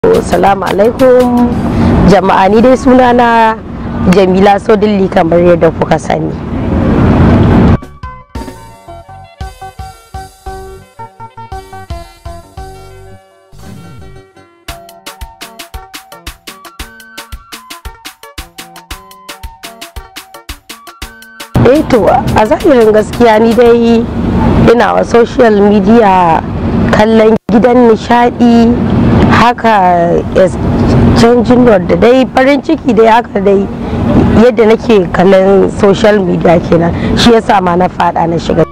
Assalamu alaikum jama'a ni dai sunana Jamila Sodilli kamar yadda kuka sani. Eh to a zahirin gaskiya ni dai ina wa social media kallon gidan nishadi haka canjin da dai farin ciki dai haka dai yadda nake kallon social media kenan shi yasa ma na fada na shiga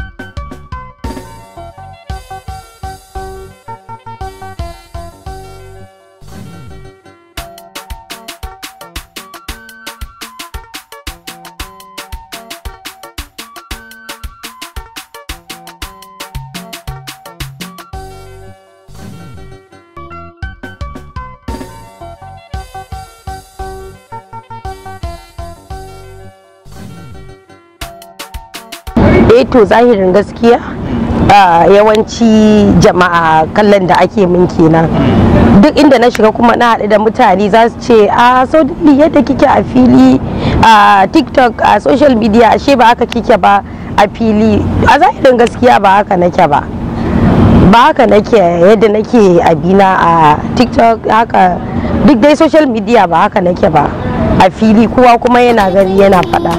eh to zahirin gaskiya yawanci jama'a kallon da ake min kenan duk inda na shiga kuma na haɗu da mutane za su ce a so yadda kike a fili a tiktok a social media ashe ba haka kike ba a fili a zahirin gaskiya ba haka nake ba ba haka nake yadda nake abina a tiktok haka duk dai social media ba haka nake ba a fili kowa kuma yana gani yana faɗa.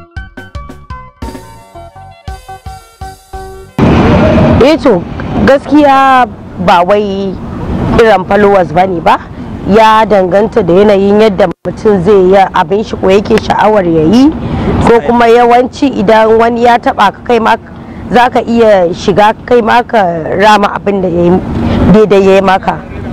to gaskiya ba wai irin followers ba ne ba ya danganta da yanayin yadda mutum zai yi abin shi ko yake sha'awar ya yi ko kuma yawanci idan wani ya taba ka kai ma za ka iya shiga kai ma ka rama abin da daidai ya yi maka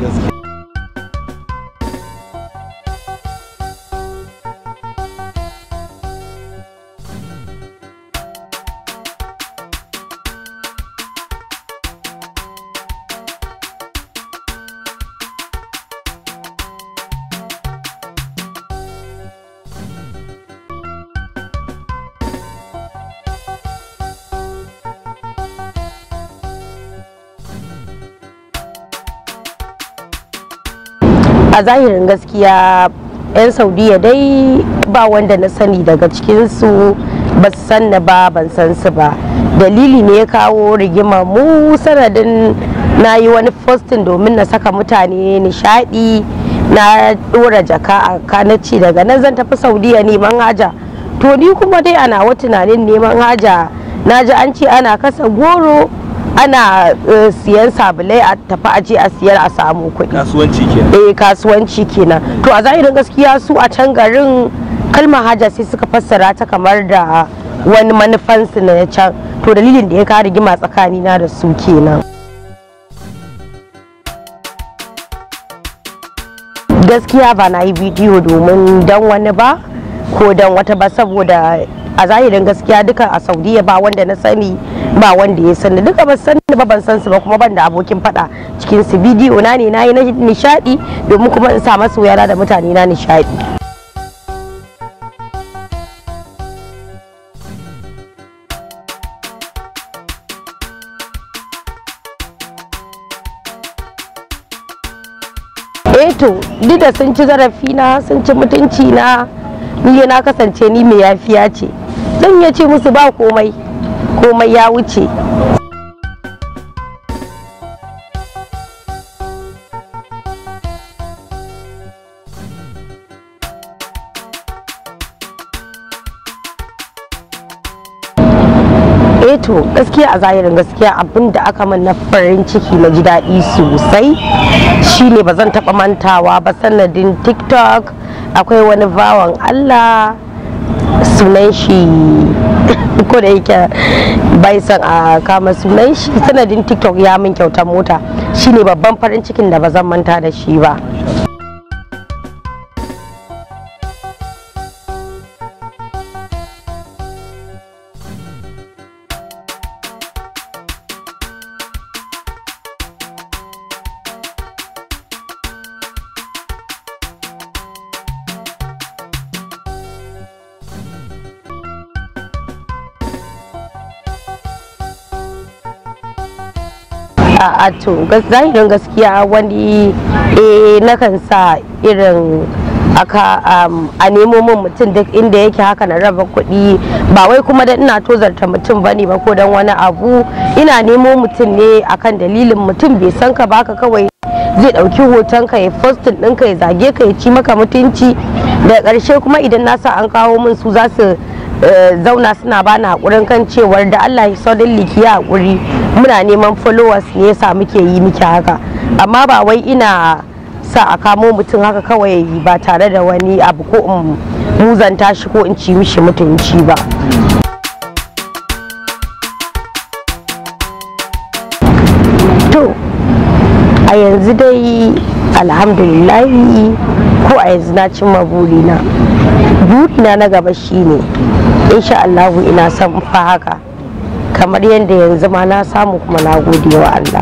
a zahirin gaskiya 'yan saudiya dai ba wanda na sani daga cikinsu ba su sanna ba ban san su ba dalili ne ya kawo rigima mu sanadin na yi wani postin domin na saka mutane nishadi na dora jaka a kanaci daga nan zan tafi saudiya neman haja to ni kuma dai ana wa tunanin neman haja na ji an ce ana kasa goro ana siyan sabulai a tafi aje a siyar a samu kuɗi kasuwanci kenan eh kasuwanci kenan to a zahirin gaskiya su a can garin kalmar haja sai suka fassara ta kamar da wani manufansu na can to dalilin da ya kawo rigima tsakanina da su kenan gaskiya ba na yi bidiyo domin dan wani ba ko dan wata ba saboda a zahirin gaskiya duka a saudiya ba wanda na sani ba wanda ya sani duka ba sani ba ban san su ba kuma ban da abokin fada cikin su bidiyo na ne nayi na nishadi domin kuma in sa masu yara da mutane na nishadi eh to duk da sun ci zarafi na sun ci mutunci na ni na kasance ni mai yafiya ce zan iya ce musu ba komai komai ya wuce to gaskiya a zahirin gaskiya abin da aka min na farin ciki na ji daɗi sosai shine ba zan taɓa mantawa ba sanadin tiktok akwai wani bawan allah sunan shi ko da yake bai san a kama sunan shi sanadin tiktok ya min kyautar mota shine babban farin cikin da ba zan manta da shi ba a to zahirin gaskiya wani eh nakan sa irin aka a nemo min mutum duk inda yake haka na raba kuɗi ba wai kuma da ina tozarta mutum bane ba ko dan wani abu ina nemo mutum ne akan dalilin mutum bai san ka baka kawai zai ɗauki hoton ka ya postin ɗinka ya zage ka ya ci maka mutunci da ƙarshe kuma idan na sa an kawo min su za su zauna suna bani haƙurin kan cewar da Allah ya sodin liki ya haƙuri muna neman followers ne yasa muke yi miki haka amma ba wai ina sa a kamo mutum haka kawai ba tare da wani abu ko in muzanta shi ko in ci mishi mutunci ba to a yanzu dai alhamdulillahi ko a yanzu na cimma burina burina na gaba shine insha Allahu ina son fa haka kamar yadda yanzu ma na samu kuma na gode wa Allah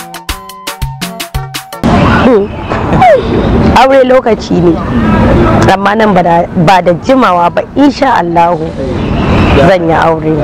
aure lokaci ne amma nan ba da jimawa ba insha Allahu zan yi aure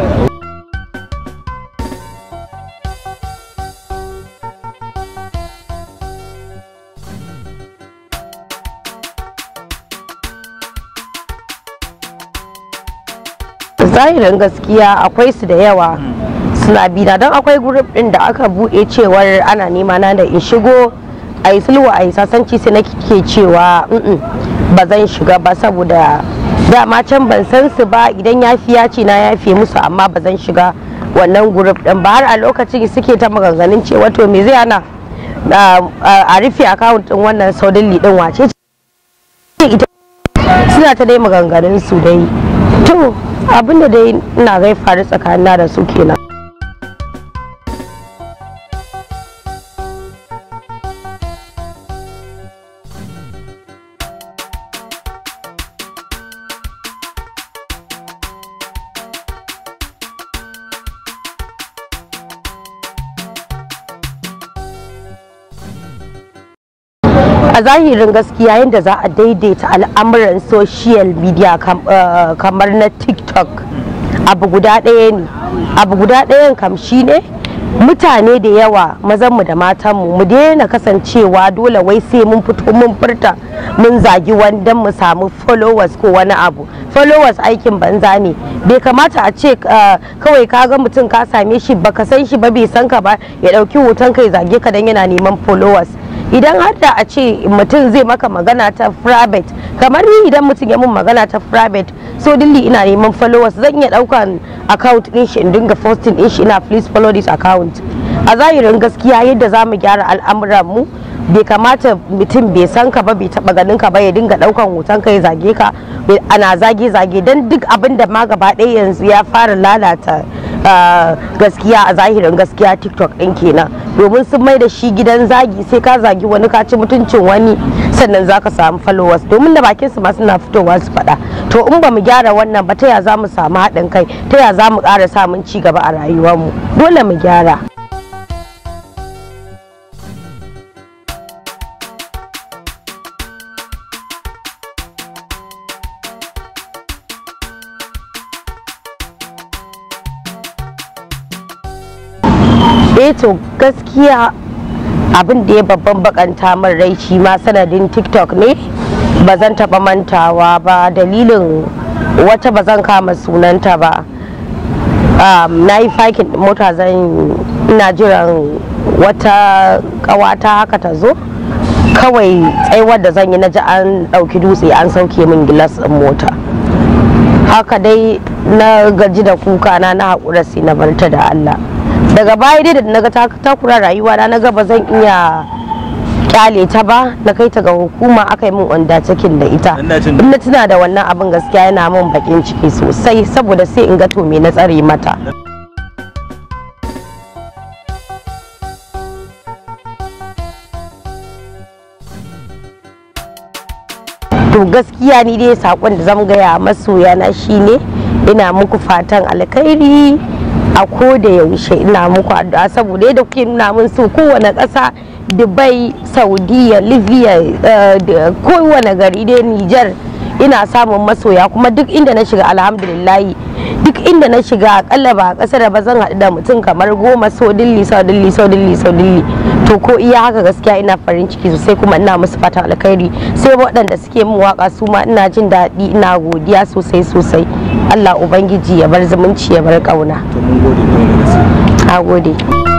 zahirin gaskiya akwai su da yawa suna bina don akwai grup din da aka buɗe cewar ana nema na da in shigo a yi sulwa a yi sasanci sai na ke cewa ba zan shiga ba saboda dama can ban san su ba idan yafiya ce na yafe musu amma ba zan shiga wannan grup din ba har a lokacin suke ta maganganun cewa to me zai hana a rufe akawun din wannan saudin lidin wace ce suna ta dai maganganun su dai to abinda dai ina gai faru tsakanina da su kenan a zahirin gaskiya yadda za a daidaita al'amuran social media kamar na tiktok abu guda ɗaya ne abu guda ɗayan kam shi ne mutane da yawa mazanmu da matanmu mu daina kasancewa dole wai sai mun fito mun furta mun zagi wanda mu samu followers ko wani abu followers aikin banza ne bai kamata a ce kawai ka ga mutum ka same shi baka san shi ba bai san ka ba ya ɗauki hoton kai zage ka dan yana neman followers idan har da a ce mutum zai maka magana ta private kamar ni idan mutum ya mun magana ta private so dilli ina neman followers zan iya daukan account din shi in dinga posting din shi ina please follow this account a zahirin gaskiya yadda za mu gyara al'amuran mu bai kamata mutum bai san ka ba bai taba ganin ka ba ya dinga daukan hoton ka ya zage ka ana zage zage dan duk abin da ma gaba ɗaya yanzu ya fara lalata gaskiya a zahirin gaskiya tiktok ɗin kenan domin sun mai da shi gidan zagi sai ka zagi wani ka ci mutuncin wani sannan za ka samu followers domin da bakin su ma suna fitowa su faɗa to in ba mu gyara wannan ba ta ya za mu samu haɗin kai ta ya za mu ƙara samun ci gaba a rayuwarmu dole mu gyara eh to gaskiya abin da ya babban bakanta min rai shi ma sanadin tiktok ne ba zan taba mantawa ba dalilin wata ba zan kama sunanta ba na yi fakin mota zan ina jiran wata kawata haka ta zo kawai tsaiwar da zan yi na ji an ɗauki dutse an sauke min gilas ɗin mota haka dai na gaji da kuka na na haƙura sai na barta da allah daga baya dai da naga takura rayuwa na ga ba zan iya kyale ta ba na kai ta ga hukuma aka yi min wanda cikin da ita in na tuna da wannan abin gaskiya yana min bakin ciki sosai saboda sai in ga to me na tsare mata to gaskiya ni dai sakon da zan gaya masoya na shine ina muku fatan alkhairi a ko da yaushe ina muku addu'a saboda yadda kuke nuna min so kowane ƙasa dubai saudiya libya kowane gari dai niger ina samun masoya kuma duk inda na shiga alhamdulillahi duk inda na shiga akalla ba a ƙasar ba zan haɗu da mutum kamar goma so dilli so dilli so dilli so dilli to ko iya haka gaskiya ina farin ciki sosai kuma ina musu fatan alkhairi sai waɗanda suke min waka su ma ina jin daɗi ina godiya sosai sosai Allah ubangiji ya bar zumunci ya bar ƙauna to mun gode da gaske a gode